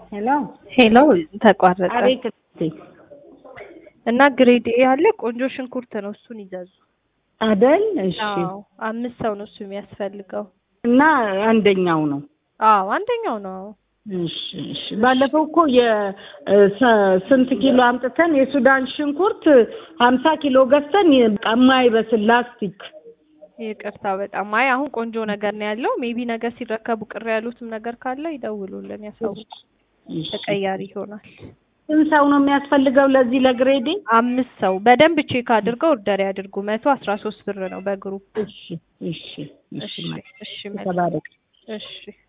ሄሎ ሄሎ ተቋረጠ አቤት እህቴ። እና ግሬድ ኤ ያለ ቆንጆ ሽንኩርት ነው። እሱን ይዘዙ። አደል እሺ። አዎ አምስት ሰው ነው እሱ የሚያስፈልገው። እና አንደኛው ነው። አዎ አንደኛው ነው። እሺ እሺ። ባለፈው እኮ የስንት ኪሎ አምጥተን የሱዳን ሽንኩርት ሀምሳ ኪሎ ገዝተን የማይበስል ላስቲክ ይቅርታ በጣም አይ አሁን ቆንጆ ነገር ነው ያለው። ሜቢ ነገር ሲረከቡ ቅር ያሉትም ነገር ካለ ይደውሉልን፣ ያሳውቁ። እሺ። ተቀያሪ ይሆናል። ስንት ሰው ነው የሚያስፈልገው ለዚህ ለግሬዴ? አምስት ሰው በደንብ ቼክ አድርገው ኦርደር ያድርጉ። መቶ አስራ ሶስት ብር ነው በግሩፕ። እሺ እሺ እሺ። እሺ እሺ መልካም። ተባረክ። እሺ